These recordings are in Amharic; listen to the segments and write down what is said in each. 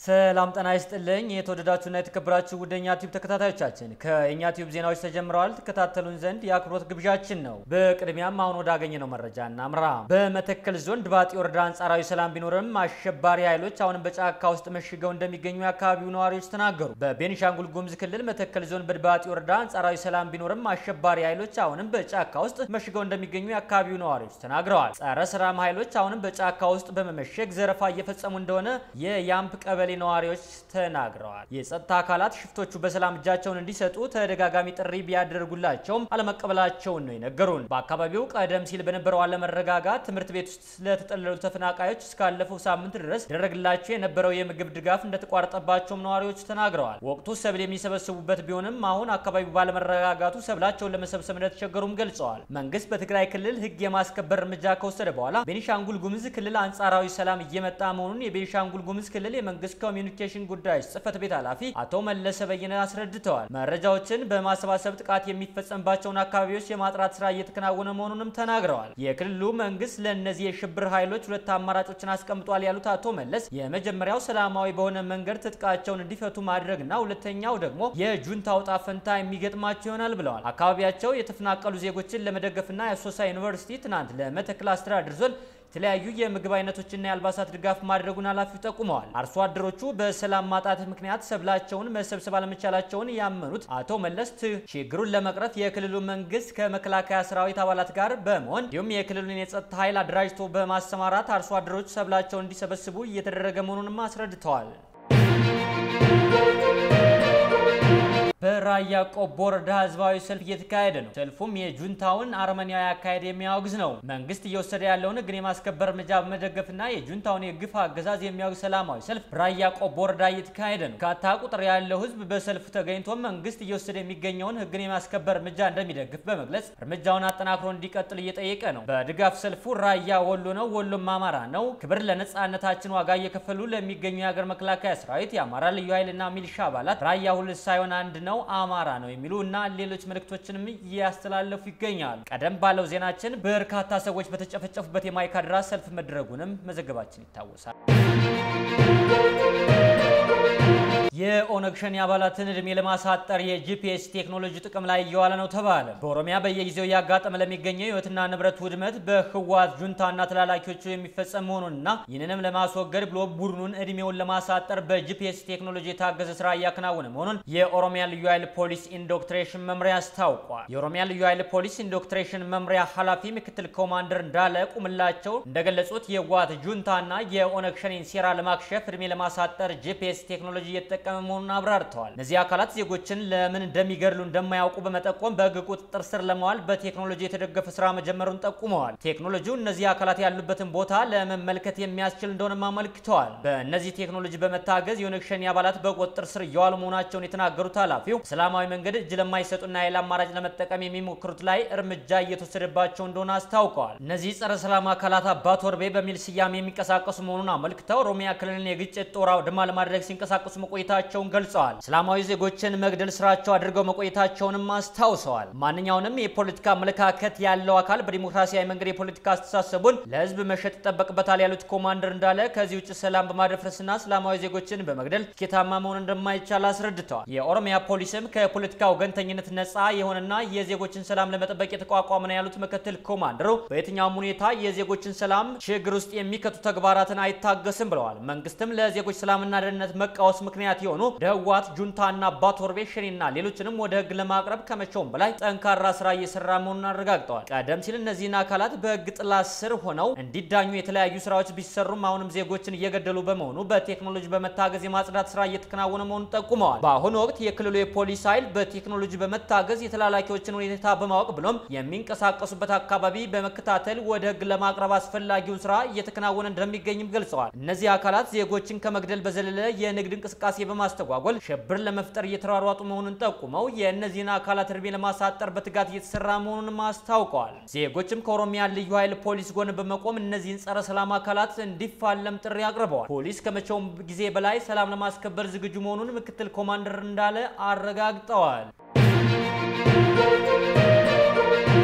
ሰላም ጤና ይስጥልኝ። የተወደዳችሁና የተከበራችሁ ውደኛ ቲዩብ ተከታታዮቻችን ከእኛ ቲዩብ ዜናዎች ተጀምረዋል። ተከታተሉን ዘንድ የአክብሮት ግብዣችን ነው። በቅድሚያም አሁን ወዳገኘነው መረጃ እናምራ። በመተከል ዞን ድባጢ ወረዳ አንጻራዊ ሰላም ቢኖርም አሸባሪ ኃይሎች አሁንም በጫካ ውስጥ መሽገው እንደሚገኙ የአካባቢው ነዋሪዎች ተናገሩ። በቤኒሻንጉል ጉሙዝ ክልል መተከል ዞን በድባጢ ወረዳ አንጻራዊ ሰላም ቢኖርም አሸባሪ ኃይሎች አሁንም በጫካ ውስጥ መሽገው እንደሚገኙ የአካባቢው ነዋሪዎች ተናግረዋል። ጸረ ሰላም ኃይሎች አሁንም በጫካ ውስጥ በመመሸግ ዘረፋ እየፈጸሙ እንደሆነ የያምፕ ቀበሌ ነዋሪዎች ተናግረዋል። የጸጥታ አካላት ሽፍቶቹ በሰላም እጃቸውን እንዲሰጡ ተደጋጋሚ ጥሪ ቢያደርጉላቸውም አለመቀበላቸውን ነው የነገሩን። በአካባቢው ቀደም ሲል በነበረው አለመረጋጋት ትምህርት ቤት ውስጥ ለተጠለሉ ተፈናቃዮች እስካለፈው ሳምንት ድረስ ደረግላቸው የነበረው የምግብ ድጋፍ እንደተቋረጠባቸውም ነዋሪዎች ተናግረዋል። ወቅቱ ሰብል የሚሰበስቡበት ቢሆንም አሁን አካባቢው ባለመረጋጋቱ ሰብላቸውን ለመሰብሰብ እንደተቸገሩም ገልጸዋል። መንግስት በትግራይ ክልል ሕግ የማስከበር እርምጃ ከወሰደ በኋላ ቤኒሻንጉል ጉሙዝ ክልል አንጻራዊ ሰላም እየመጣ መሆኑን የቤኒሻንጉል ጉሙዝ ክልል የመንግስት ኮሚኒኬሽን ጉዳዮች ጽህፈት ቤት ኃላፊ አቶ መለሰ በየነ አስረድተዋል። መረጃዎችን በማሰባሰብ ጥቃት የሚፈጸምባቸውን አካባቢዎች የማጥራት ስራ እየተከናወነ መሆኑንም ተናግረዋል። የክልሉ መንግስት ለእነዚህ የሽብር ኃይሎች ሁለት አማራጮችን አስቀምጧል ያሉት አቶ መለስ የመጀመሪያው ሰላማዊ በሆነ መንገድ ትጥቃቸውን እንዲፈቱ ማድረግና ሁለተኛው ደግሞ የጁንታው ዕጣ ፈንታ የሚገጥማቸው ይሆናል ብለዋል። አካባቢያቸው የተፈናቀሉ ዜጎችን ለመደገፍና የአሶሳ ዩኒቨርሲቲ ትናንት ለመተከል አስተዳደር ዞን የተለያዩ የምግብ አይነቶችና የአልባሳት ድጋፍ ማድረጉን ኃላፊው ጠቁመዋል። አርሶ አደሮቹ በሰላም ማጣት ምክንያት ሰብላቸውን መሰብሰብ አለመቻላቸውን ያመኑት አቶ መለስ ችግሩን ለመቅረፍ የክልሉ መንግስት ከመከላከያ ሰራዊት አባላት ጋር በመሆን እንዲሁም የክልሉን የጸጥታ ኃይል አደራጅቶ በማሰማራት አርሶ አደሮች ሰብላቸውን እንዲሰበስቡ እየተደረገ መሆኑንም አስረድተዋል። በራያ ቆቦ ወረዳ ህዝባዊ ሰልፍ እየተካሄደ ነው። ሰልፉም የጁንታውን አረመኔያዊ አካሄድ የሚያወግዝ ነው። መንግስት እየወሰደ ያለውን ህግን የማስከበር እርምጃ በመደገፍና የጁንታውን የግፍ አገዛዝ የሚያወግዝ ሰላማዊ ሰልፍ በራያ ቆቦ ወረዳ እየተካሄደ ነው። ካታ ቁጥር ያለው ህዝብ በሰልፉ ተገኝቶ መንግስት እየወሰደ የሚገኘውን ህግን የማስከበር እርምጃ እንደሚደግፍ በመግለጽ እርምጃውን አጠናክሮ እንዲቀጥል እየጠየቀ ነው። በድጋፍ ሰልፉ ራያ ወሎ ነው፣ ወሎም አማራ ነው፣ ክብር ለነጻነታችን ዋጋ እየከፈሉ ለሚገኙ የሀገር መከላከያ ሰራዊት፣ የአማራ ልዩ ኃይልና ሚሊሻ አባላት ራያ ሁለት ሳይሆን አንድ ነው አማራ ነው የሚሉ እና ሌሎች መልእክቶችንም እያስተላለፉ ይገኛሉ። ቀደም ባለው ዜናችን በርካታ ሰዎች በተጨፈጨፉበት የማይካድራ ሰልፍ መድረጉንም መዘገባችን ይታወሳል። የኦነግ ሸኔ አባላትን እድሜ ለማሳጠር የጂፒኤስ ቴክኖሎጂ ጥቅም ላይ እየዋለ ነው ተባለ። በኦሮሚያ በየጊዜው እያጋጠመ ለሚገኘው የህይወትና ንብረት ውድመት በህወሓት ጁንታና ተላላኪዎቹ የሚፈጸም መሆኑንና ይህንንም ለማስወገድ ብሎ ቡድኑን እድሜውን ለማሳጠር በጂፒኤስ ቴክኖሎጂ የታገዘ ስራ እያከናወነ መሆኑን የኦሮሚያ ልዩ ኃይል ፖሊስ ኢንዶክትሬሽን መምሪያ አስታውቋል። የኦሮሚያ ልዩ ኃይል ፖሊስ ኢንዶክትሬሽን መምሪያ ኃላፊ ምክትል ኮማንደር እንዳለ ቁምላቸው እንደገለጹት የህወሓት ጁንታና የኦነግ ሸኔን ሴራ ለማክሸፍ እድሜ ለማሳጠር ጂፒኤስ ቴክኖሎጂ እየተጠቀመ መሆኑን አብራርተዋል። እነዚህ አካላት ዜጎችን ለምን እንደሚገድሉ እንደማያውቁ በመጠቆም በህግ ቁጥጥር ስር ለመዋል በቴክኖሎጂ የተደገፈ ስራ መጀመሩን ጠቁመዋል። ቴክኖሎጂው እነዚህ አካላት ያሉበትን ቦታ ለመመልከት የሚያስችል እንደሆነም አመልክተዋል። በእነዚህ ቴክኖሎጂ በመታገዝ የኦነግ ሸኔ አባላት በቁጥጥር ስር እየዋሉ መሆናቸውን የተናገሩት ኃላፊው በሰላማዊ መንገድ እጅ ለማይሰጡና የኃይል አማራጭ ለመጠቀም የሚሞክሩት ላይ እርምጃ እየተወሰደባቸው እንደሆነ አስታውቀዋል። እነዚህ ጸረ ሰላም አካላት አባት ወርቤ በሚል ስያሜ የሚንቀሳቀሱ መሆኑን አመልክተው ኦሮሚያ ክልልን የግጭት ጦር አውድማ ለማድረግ ሲንቀሳቀሱ መቆየታቸውን ገልጸዋል። ሰላማዊ ዜጎችን መግደል ስራቸው አድርገው መቆየታቸውንም አስታውሰዋል። ማንኛውንም የፖለቲካ አመለካከት ያለው አካል በዲሞክራሲያዊ መንገድ የፖለቲካ አስተሳሰቡን ለህዝብ መሸጥ ይጠበቅበታል ያሉት ኮማንደር እንዳለ ከዚህ ውጭ ሰላም በማደፍረስና ሰላማዊ ዜጎችን በመግደል ስኬታማ መሆን እንደማይቻል አስረድተዋል። የኦሮሚያ ፖሊስም ከፖለቲካ ወገንተኝነት ነጻ የሆነና የዜጎችን ሰላም ለመጠበቅ የተቋቋመ ነው ያሉት ምክትል ኮማንደሩ በየትኛውም ሁኔታ የዜጎችን ሰላም ችግር ውስጥ የሚከቱ ተግባራትን አይታገስም ብለዋል። መንግስትም ለዜጎች ሰላምና ደህንነት መቃወስ ምክንያት የሆኑ ደህዋት ጁንታና ባቶርቤ ሸኔና ሌሎችንም ወደ ህግ ለማቅረብ ከመቼውም በላይ ጠንካራ ስራ እየሰራ መሆኑን አረጋግጠዋል። ቀደም ሲል እነዚህን አካላት በህግ ጥላ ስር ሆነው እንዲዳኙ የተለያዩ ስራዎች ቢሰሩም አሁንም ዜጎችን እየገደሉ በመሆኑ በቴክኖሎጂ በመታገዝ የማጽዳት ስራ እየተከናወነ መሆኑን ጠቁመዋል። በአሁኑ ወቅት የክልሉ የፖሊስ ኃይል በቴክኖሎጂ በመታገዝ የተላላኪዎችን ሁኔታ በማወቅ ብሎም የሚንቀሳቀሱበት አካባቢ በመከታተል ወደ ህግ ለማቅረብ አስፈላጊውን ስራ እየተከናወነ እንደሚገኝም ገልጸዋል። እነዚህ አካላት ዜጎችን ከመግደል በዘለለ የንግድ እንቅስቃሴ በማስተጓጎል ሽብር ለመፍጠር እየተሯሯጡ መሆኑን ጠቁመው የእነዚህን አካላት እድሜ ለማሳጠር በትጋት እየተሰራ መሆኑንም አስታውቀዋል። ዜጎችም ከኦሮሚያ ልዩ ኃይል ፖሊስ ጎን በመቆም እነዚህን ጸረ ሰላም አካላት እንዲፋለም ጥሪ አቅርበዋል። ፖሊስ ከመቼውም ጊዜ በላይ ሰላም ለማስከበር ዝግጁ መሆኑን ምክትል ኮማንደር እንዳለ አረጋግጠዋል።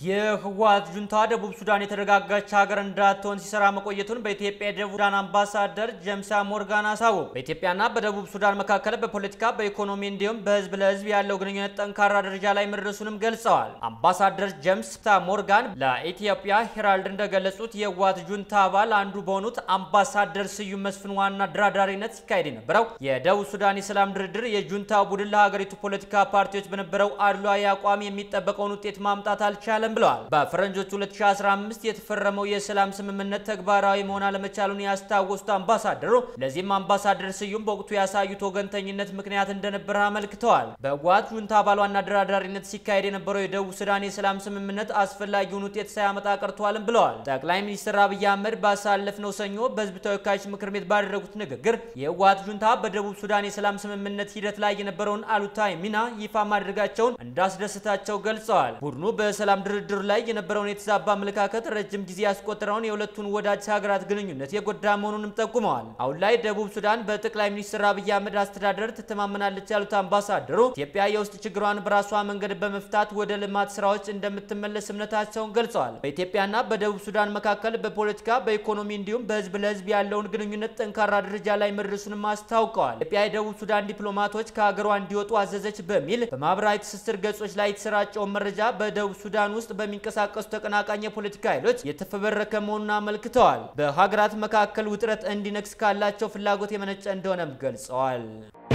የህወሓት ጁንታ ደቡብ ሱዳን የተረጋጋች ሀገር እንዳትሆን ሲሰራ መቆየቱን በኢትዮጵያ የደቡብ ሱዳን አምባሳደር ጀምሳ ሞርጋን አሳወቁ። በኢትዮጵያና በደቡብ ሱዳን መካከል በፖለቲካ በኢኮኖሚ እንዲሁም በህዝብ ለህዝብ ያለው ግንኙነት ጠንካራ ደረጃ ላይ መድረሱንም ገልጸዋል። አምባሳደር ጀምስ ሞርጋን ለኢትዮጵያ ሄራልድ እንደገለጹት የህወሓት ጁንታ አባል አንዱ በሆኑት አምባሳደር ስዩም መስፍን ዋና አደራዳሪነት ሲካሄድ የነበረው የደቡብ ሱዳን የሰላም ድርድር የጁንታ ቡድን ለሀገሪቱ ፖለቲካ ፓርቲዎች በነበረው አድሏዊ አቋም የሚጠበቀውን ውጤት ማምጣት አልቻለም ብለዋል። በፈረንጆቹ 2015 የተፈረመው የሰላም ስምምነት ተግባራዊ መሆን አለመቻሉን ያስታወሱት አምባሳደሩ ለዚህም አምባሳደር ስዩም በወቅቱ ያሳዩት ወገንተኝነት ምክንያት እንደነበረ አመልክተዋል። በህወሓት ጁንታ አባሏና አደራዳሪነት ሲካሄድ የነበረው የደቡብ ሱዳን የሰላም ስምምነት አስፈላጊውን ውጤት ሳያመጣ ቀርቷልም ብለዋል። ጠቅላይ ሚኒስትር አብይ አህመድ ባሳለፍነው ሰኞ በህዝብ ተወካዮች ምክር ቤት ባደረጉት ንግግር የህወሓት ጁንታ በደቡብ ሱዳን የሰላም ስምምነት ሂደት ላይ የነበረውን አሉታዊ ሚና ይፋ ማድረጋቸውን እንዳስደስታቸው ገልጸዋል። ቡድኑ በሰላም ድርድሩ ላይ የነበረውን የተዛባ አመለካከት ረጅም ጊዜ ያስቆጠረውን የሁለቱን ወዳጅ ሀገራት ግንኙነት የጎዳ መሆኑንም ጠቁመዋል። አሁን ላይ ደቡብ ሱዳን በጠቅላይ ሚኒስትር አብይ አህመድ አስተዳደር ትተማመናለች ያሉት አምባሳደሩ ኢትዮጵያ የውስጥ ችግሯን በራሷ መንገድ በመፍታት ወደ ልማት ስራዎች እንደምትመለስ እምነታቸውን ገልጸዋል። በኢትዮጵያና በደቡብ ሱዳን መካከል በፖለቲካ በኢኮኖሚ እንዲሁም በህዝብ ለህዝብ ያለውን ግንኙነት ጠንካራ ደረጃ ላይ መድረሱንም አስታውቀዋል። ኢትዮጵያ የደቡብ ሱዳን ዲፕሎማቶች ከሀገሯ እንዲወጡ አዘዘች በሚል በማህበራዊ ትስስር ገጾች ላይ የተሰራጨውን መረጃ በደቡብ ሱዳን ውስጥ በሚንቀሳቀሱ ተቀናቃኝ የፖለቲካ ኃይሎች የተፈበረከ መሆኑን አመልክተዋል። በሀገራት መካከል ውጥረት እንዲነግስ ካላቸው ፍላጎት የመነጨ እንደሆነም ገልጸዋል።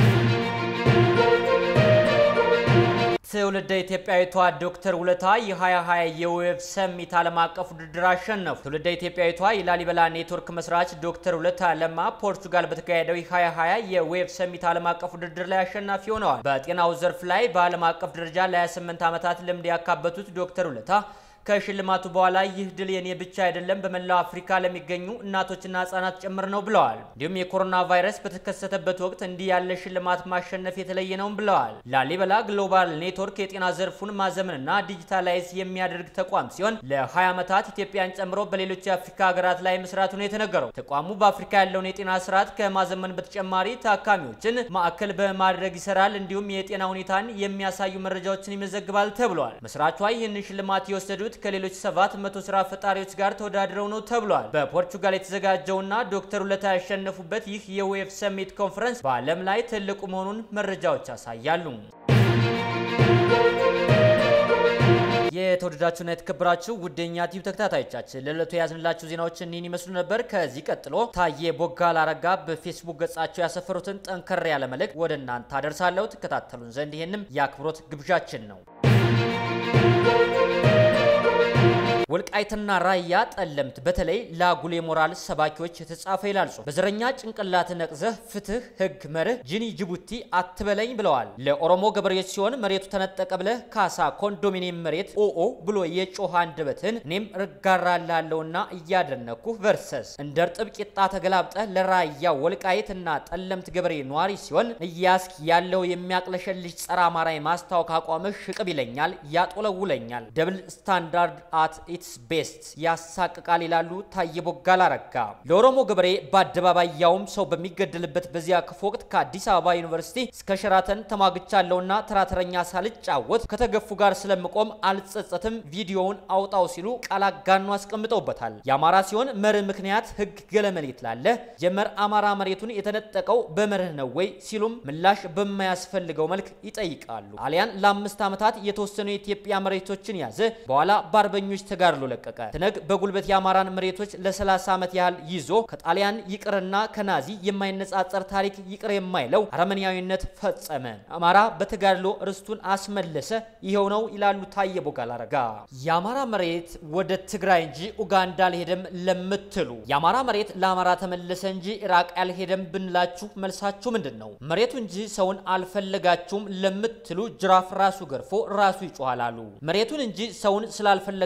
ትውልደ ኢትዮጵያዊቷ ዶክተር ውለታ የ2020 የዌብ ሰሚት ዓለም አቀፍ ውድድር አሸነፉ። ትውልደ ኢትዮጵያዊቷ የላሊበላ ኔትወርክ መስራች ዶክተር ውለታ ለማ ፖርቱጋል በተካሄደው የ2020 የዌብ ሰሚት ዓለም አቀፍ ውድድር ላይ አሸናፊ ሆነዋል። በጤናው ዘርፍ ላይ በዓለም አቀፍ ደረጃ ለ28 ዓመታት ልምድ ያካበቱት ዶክተር ውለታ ከሽልማቱ በኋላ ይህ ድል የኔ ብቻ አይደለም፣ በመላው አፍሪካ ለሚገኙ እናቶችና ህጻናት ጭምር ነው ብለዋል። እንዲሁም የኮሮና ቫይረስ በተከሰተበት ወቅት እንዲህ ያለ ሽልማት ማሸነፍ የተለየ ነው ብለዋል። ላሊበላ ግሎባል ኔትወርክ የጤና ዘርፉን ማዘመንና ዲጂታላይዝ የሚያደርግ ተቋም ሲሆን ለ20 ዓመታት ኢትዮጵያን ጨምሮ በሌሎች የአፍሪካ ሀገራት ላይ መስራቱ ነው የተነገረው። ተቋሙ በአፍሪካ ያለውን የጤና ስርዓት ከማዘመን በተጨማሪ ታካሚዎችን ማዕከል በማድረግ ይሰራል። እንዲሁም የጤና ሁኔታን የሚያሳዩ መረጃዎችን ይመዘግባል ተብሏል። መስራቿ ይህንን ሽልማት የወሰዱት ከሌሎች ሰባት መቶ ስራ ፈጣሪዎች ጋር ተወዳድረው ነው ተብሏል። በፖርቹጋል የተዘጋጀውና ዶክተር ውለታ ያሸነፉበት ይህ የዌብ ሰሚት ኮንፈረንስ በዓለም ላይ ትልቁ መሆኑን መረጃዎች ያሳያሉ። የተወደዳችሁና የተከበራችሁ ውደኛ ቲቪ ተከታታዮቻችን ለዕለቱ የያዝንላችሁ ዜናዎች እኒህን ይመስሉ ነበር። ከዚህ ቀጥሎ ታዬ ቦጋለ አረጋ በፌስቡክ ገጻቸው ያሰፈሩትን ጠንከር ያለ መልእክት ወደ እናንተ አደርሳለሁ። ትከታተሉን ዘንድ ይህንም የአክብሮት ግብዣችን ነው። ወልቃይትና ራያ ጠለምት በተለይ ለአጉል የሞራል ሰባኪዎች የተጻፈ ይላል ጽሑፍ። በዘረኛ ጭንቅላት ነቅዘህ ፍትህ፣ ህግ፣ መርህ ጂኒ ጅቡቲ አትበለኝ ብለዋል። ለኦሮሞ ገበሬዎች ሲሆን መሬቱ ተነጠቀ ብለህ ካሳ ኮንዶሚኒየም መሬት ኦኦ ብሎ የጮኸ አንደበትህን እኔም እጋራላለሁና እያደነኩህ ቨርሰስ እንደ እርጥብ ቂጣ ተገላብጠህ ለራያ ወልቃይትና ጠለምት ገበሬ ነዋሪ ሲሆን እያስክ ያለው የሚያቅለሸልሽ ጸረ አማራ የማስታወቅ አቋምህ ሽቅብ ይለኛል፣ ያጦለውለኛል። ደብል ስታንዳርድ አት ኢትስ ቤስት ያሳቅቃል ይላሉ ታዬ ቦጋለ አረጋ። ለኦሮሞ ገበሬ በአደባባይ ያውም ሰው በሚገደልበት በዚያ ክፉ ወቅት ከአዲስ አበባ ዩኒቨርሲቲ እስከ ሸራተን ተሟግቻለሁና ተራተረኛ ሳልጫወት ከተገፉ ጋር ስለምቆም አልጸጸትም፣ ቪዲዮውን አውጣው ሲሉ ቃል አጋኖ አስቀምጠውበታል። የአማራ ሲሆን መርህ ምክንያት ህግ ገለመሌ ትላለ ጀመር አማራ መሬቱን የተነጠቀው በመርህ ነው ወይ ሲሉም ምላሽ በማያስፈልገው መልክ ይጠይቃሉ። ጣሊያን ለአምስት ዓመታት የተወሰኑ የኢትዮጵያ መሬቶችን ያዘ። በኋላ በአርበኞች ተጋድሎ ለቀቀ። ትነግ በጉልበት የአማራን መሬቶች ለ30 ዓመት ያህል ይዞ ከጣሊያን ይቅርና ከናዚ የማይነጻጸር ታሪክ ይቅር የማይለው አረመኔያዊነት ፈጸመ። አማራ በተጋድሎ ርስቱን አስመለሰ። ይኸው ነው ይላሉ ታዬ ቦጋለ አረጋ። የአማራ መሬት ወደ ትግራይ እንጂ ኡጋንዳ አልሄደም ለምትሉ የአማራ መሬት ለአማራ ተመለሰ እንጂ ኢራቅ አልሄደም ብንላችሁ መልሳችሁ ምንድን ነው? መሬቱ እንጂ ሰውን አልፈለጋችሁም ለምትሉ ጅራፍ ራሱ ገርፎ ራሱ ይጮሃል አሉ። መሬቱን እንጂ ሰውን ስላልፈለጋችሁትማ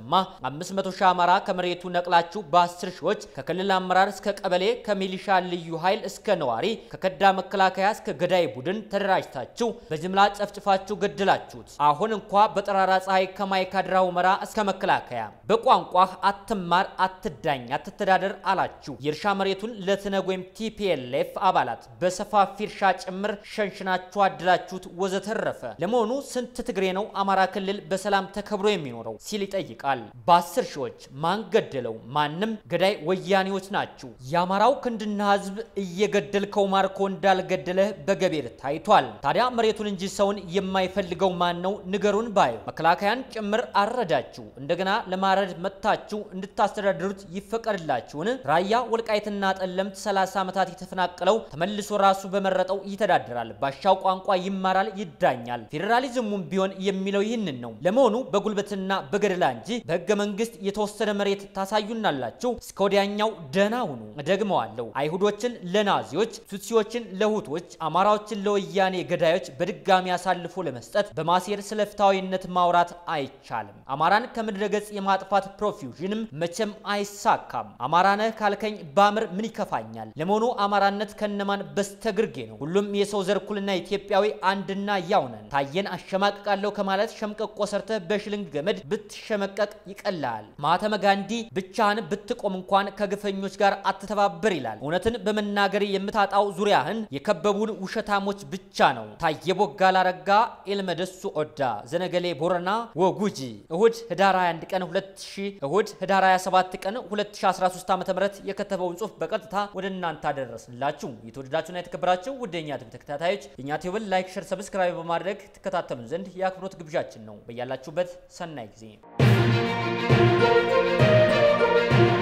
ተሰማ 500 ሺህ አማራ ከመሬቱ ነቅላችሁ በ10 ሺዎች ከክልል አመራር እስከ ቀበሌ ከሚሊሻ ልዩ ኃይል እስከ ነዋሪ ከከዳ መከላከያ እስከ ገዳይ ቡድን ተደራጅታችሁ በጅምላ ጨፍጭፋችሁ ገድላችሁት። አሁን እንኳ በጠራራ ፀሐይ ከማይካድራ ሁመራ እስከ መከላከያ በቋንቋህ አትማር፣ አትዳኝ፣ አትተዳደር አላችሁ። የእርሻ መሬቱን ለትነግ ወይም ቲፒኤልኤፍ አባላት በሰፋፊ እርሻ ጭምር ሸንሽናችሁ አድላችሁት ወዘተረፈ። ለመሆኑ ስንት ትግሬ ነው አማራ ክልል በሰላም ተከብሮ የሚኖረው ሲል ይጠይቃል። በአስር ሺዎች ማን ገደለው? ማንም ገዳይ ወያኔዎች ናችሁ። የአማራው ክንድና ህዝብ እየገደልከው ማርኮ እንዳልገደለህ በገቤር ታይቷል። ታዲያ መሬቱን እንጂ ሰውን የማይፈልገው ማን ነው? ንገሩን ባዩ መከላከያን ጭምር አረዳችሁ። እንደገና ለማረድ መጥታችሁ እንድታስተዳድሩት ይፈቀድላችሁን? ራያ ወልቃይትና ጠለምት 30 ዓመታት የተፈናቀለው ተመልሶ ራሱ በመረጠው ይተዳደራል፣ ባሻው ቋንቋ ይማራል፣ ይዳኛል። ፌዴራሊዝሙም ቢሆን የሚለው ይህንን ነው። ለመሆኑ በጉልበትና በገደላ እንጂ በህገ መንግስት የተወሰነ መሬት ታሳዩናላችሁ? እስከ ወዲያኛው ደህና ሁኑ። ደግመዋለሁ። አይሁዶችን ለናዚዎች፣ ቱትሲዎችን ለሁቶች፣ አማራዎችን ለወያኔ ገዳዮች በድጋሚ አሳልፎ ለመስጠት በማሴር ስለ ፍትሐዊነት ማውራት አይቻልም። አማራን ከምድረ ገጽ የማጥፋት ፕሮፊውዥንም መቼም አይሳካም። አማራ ነህ ካልከኝ ባምር ምን ይከፋኛል? ለመሆኑ አማራነት ከነማን በስተግርጌ ነው? ሁሉም የሰው ዘር እኩልና ኢትዮጵያዊ አንድና ያው ነን። ታየን አሸማቅቃለሁ ከማለት ሸምቀቆ ሰርተህ በሽልንግ ገመድ ብትሸመቀቅ ይቀላል። ማህተመ ጋንዲ ብቻህን ብትቆም እንኳን ከግፈኞች ጋር አትተባበር ይላል። እውነትን በመናገር የምታጣው ዙሪያህን የከበቡን ውሸታሞች ብቻ ነው። ታየ ቦጋለ አረጋ፣ ኤልመደሱ ኦዳ፣ ዘነገሌ ቦረና ወጉጂ እሁድ ህዳር 21 ቀን 2000 እሁድ ህዳር 27 ቀን 2013 ዓ.ም የከተበውን ጽሑፍ በቀጥታ ወደ እናንተ አደረስንላችሁ። የተወደዳችሁና የተከበራችሁ ውድ የኛ ቲቪ ተከታታዮች የኛ ቲቪን ላይክ፣ ሸር፣ ሰብስክራይብ በማድረግ ትከታተሉን ዘንድ የአክብሮት ግብዣችን ነው። በያላችሁበት ሰናይ ጊዜ